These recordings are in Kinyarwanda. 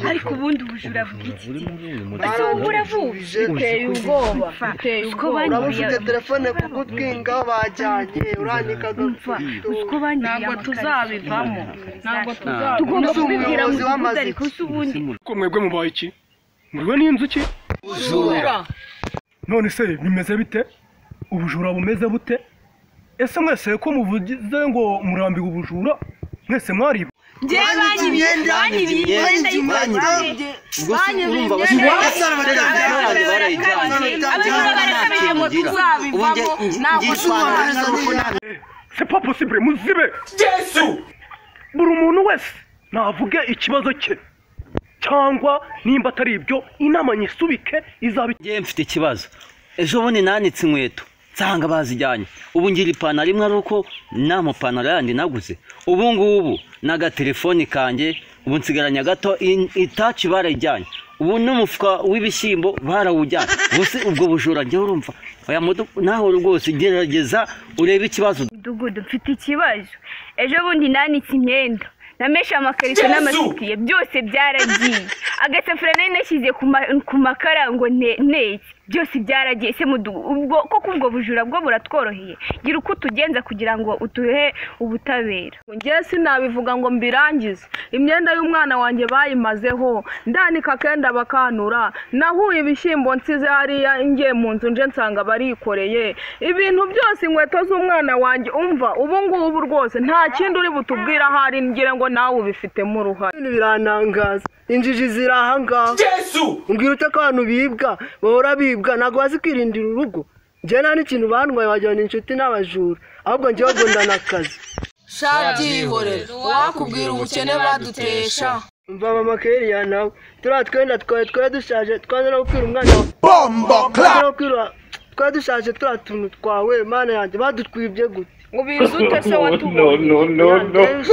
ariko ubundi ubujura bw'iki buri muri uyu ese mugezi ubu buravuze Uteye ubwoba, Umva, uteye utwo ubwoba. banyiriye- Uraba Uraba ufite ufite telefone ku gutwi gutwi ngaho bajyanye, urandikaga umva utwo banyiriye Ntabwo amakarito. tuzabivamo, ntabwo tuzabivamo. tugomba Uzi umuyobozi kubibwira mu mudugudu w'amazi. ariko si ubundi ko mwebwe mubaye iki muriwe n'inzuki none se bimeze bite ubujura bumeze bute ese mwese ko muvugize ngo murambiwe ubujura mwese mwaribu njyewe banyiriye banyiriye imyenda y'ibitenge sepa posibure muzibe buri umuntu wese navuge ikibazo cye cyangwa nimba atari ibyo inama nyisubike izaba ngewe mfite ikibazo ejo bundi nanitse inkweto nsanga bazijyanye ubu ngira ipantaro imwe ari uko nta mupantaro yandi naguze ubu ngubu n'agatelefoni kanjye ubu nsigaranye gato itaci barayijyanye ubu n'umufuka w'ibishyimbo barawujyanye ubuse ubwo bujura njyewe urumva oya mudu nawe rwose gerageza urebe ikibazo mudugudu mfite ikibazo ejo bundi nanitse imyenda nameshe amakarito n'amasutiye byose byaragiye agasafuriya nari nashyize ku ma- ku makara ngo ne- neke byose byaragiye se mudugudu ubwo koko ubwo bujura bwo buratworoheye gira uko utugenza kugira ngo utuhe ubutabera njyewe sinabivuga ngo mbirangize imyenda y'umwana wanjye bayimazeho ndanika akenda bakanura nahuye ibishyimbo nsize hariya ngiye mu nzu nje nsanga barikoreye ibintu byose inkweto z'umwana wanjye umva ubu ngubu rwose nta kindi uri butubwire ahari ngira ngo nawe ubifitemo uruhare ibintu birantangaza injiji ziri ahangaha mbwira ute ko abantu bibwa bahora bibwa ntabwo bazi kwirindira urugo njyewe nta n'ikintu bandwaye wagira ngo ni inshuti n'abajura ahubwo njyewe ngo ndanakazi shabyihorera uwakubwira ubukene badutesha mva mama keriya nawe turiya twenda twawe twari dushaje twaje no gukwira umwana wawe Twaje no gukwira twari dushaje turiya tuntu twawe mana yanjye badutwibye gute ubizi ute se watubonye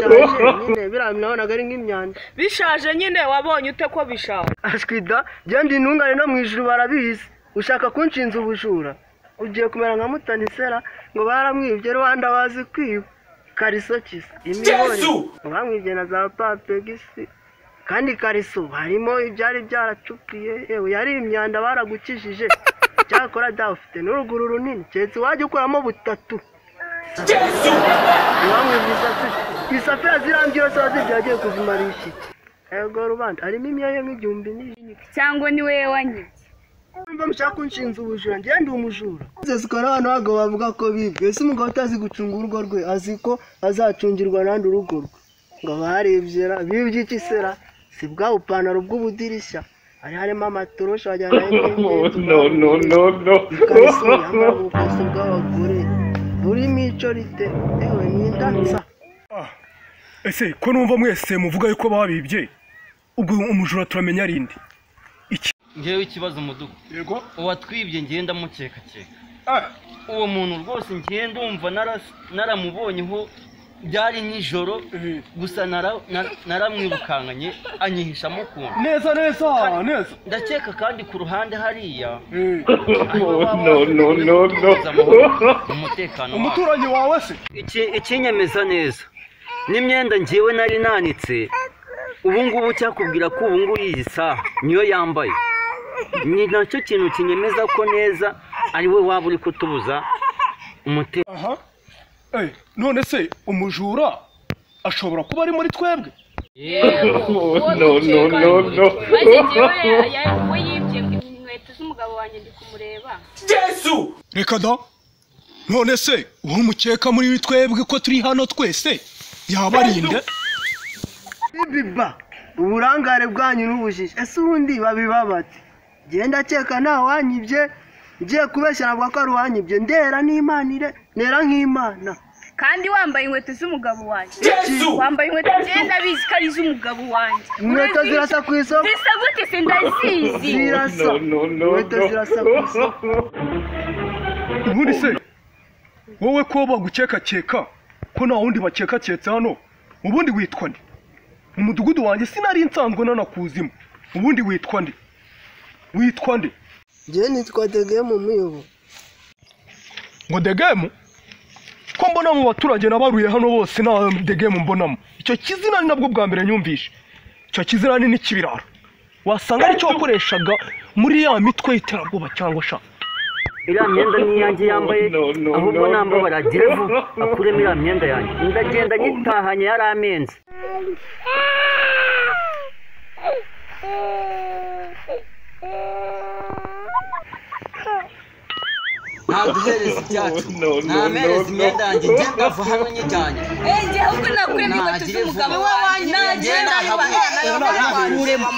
biriya nabonaga ari nk'imyanda bishaje nyine wabonye ute ko bishaje ashwida genda intungane no mu ijuru barabizi ushaka kunshinza ubujura ugiye kumera nka mutanisera ngo baramwibye rwanda bazi kwiba kariso kisa imihore ngo bamwibye na za papegisi kandi kariso harimo ibyari byaracupiye yewe yari imyanda baragukijije cyakora dawe ufite n'uruguru runini keretse wajya ukuramo butatu bamwibye isafuriya isafuriya zirambye zose wazigiye agiye kuzimarisha iki ego rubanda harimo imyanya nk'igihumbi n'ijana cyangwa ni we wanyibye mba mushaka kunshinza ubujura njye ndi umujura zezwa n'abantu bagabo bavuga ko bibwe ese umugabo utazi gucunga urugo rwe azi ko azacungirwa n'andi urugo rwe ngo barebye ra bibye iki sera si bwa bupantaro bw'ubudirishya hari harimo amatoroshi wagira ngo ari nk'imyenda ikariso yambara ubukoso bw'abagore burimo ico rite ewe n'indansa ese ko numva mwese muvuga yuko babibye ubwo umujura turamenya arindi ngewe ikibazo mudugu yego uwatwibye ngenda mukekakeka uwo muntu rwose ngiye ndumva naras- naramubonyeho byari nijoro gusa nara- na- naramwirukankanye anyihishamo ukuntu neza neza neza ndakeka kandi ku ruhande hariya Eh, umutekano wacu umuturanyi wawe se Iki- ikinyemeza neza n'imyenda ngewe nari nanitse ubu ngubu cyakubwira ko ubu ngubu iyi saha niyo yambaye ni nacyo kintu kinyemeza ko neza ari we waba uri kutubuza umutekano aha Eh, none se umujura ashobora kuba ari muri twebwe we yibye inkweto z'umugabo wanjye ndi kumureba reka da none se uwo umukeka muri twebwe ko turi hano twese yaba ari nde bibiba uburangare bwanyu n'ubujiji ese ubundi babiba bati genda akeka nta wanyibye ngiye kubeshya navuga ko ari uwanyibye ndera n'imanire nera nk'imana kandi wambaye inkweto z'umugabo wanjye wambaye inkweto ngenda bizi ko ari iz'umugabo wanjye inkweto Urazizi? zirasa ku isoko zisa gute se ndazizi zirasa inkweto zirasa ku isoko ubundi se wowe ko bagukekakeka ko nta wundi bakekaketse hano ubundi witwa nde mu mudugudu wanjye sinari nsanzwe nanakuzimo ubundi witwa nde witwa nde ngewe nitwa dege mu miyobo ngo degemu ko mbona mu baturage nabaruye hano bose nta degemu mbonamo icyo kizina ni nabwo bwa mbere nyumvishe icyo kizirani ni kibirara wasanga aricyo wakoreshaga muri ya mitwe y'iterabwoba cyangwa sha iriya myenda ni iyanjye yambaye ahubwo nambaye baragira ejo akuremo iriya myenda yanjye ndagenda nyitahanye yari amenze ntaduhereza ibyacu ntamereza imyenda yanjye ngenda ava hano nyijyanye njye ahubwo nakwemye inkweto z'umugabo wawe nanjye nayobora uremo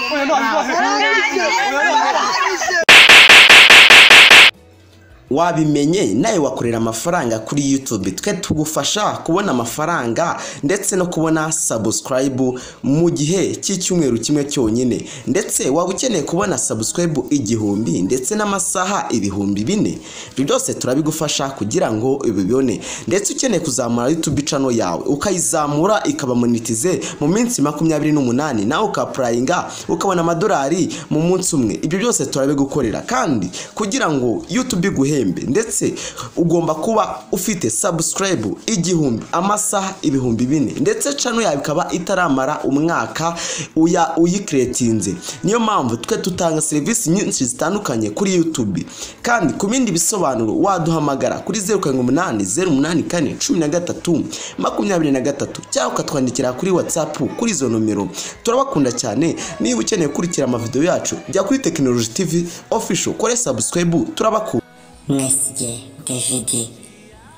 wabimenye nawe wakorera amafaranga kuri YouTube twe tugufasha kubona amafaranga ndetse no kubona subscribe mu gihe cy'icyumweru kimwe cyonyine ndetse waba ukeneye kubona subscribe igihumbi ndetse n'amasaha ibihumbi bine ibyo byose turabigufasha kugira ngo ubibone ndetse ukeneye kuzamura YouTube channel yawe ukayizamura ikaba monetize mu minsi makumyabiri n'umunani nawe ukapurayinga ukabona amadolari mu munsi umwe ibyo byose turabigukorera kandi kugira ngo YouTube iguhe igihembe ndetse ugomba kuba ufite subscribe igihumbi amasaha ibihumbi bine ndetse cano yawe ikaba itaramara umwaka uya uyikeretinze niyo mpamvu twe dutanga serivisi nyinshi zitandukanye kuri youtube kandi ku bindi bisobanuro waduhamagara kuri zeru karindwi umunani zeru umunani kane cumi na gatatu makumyabiri na gatatu cyangwa ukatwandikira kuri watsapu kuri izo nomero turabakunda cyane niba ukeneye gukurikira amavidewo yacu jya kuri tekinoloji tv official kore subscribe turabakunda mwesigiye david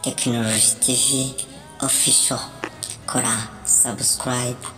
tekinoloji tv ofisho kora sabusikarayibu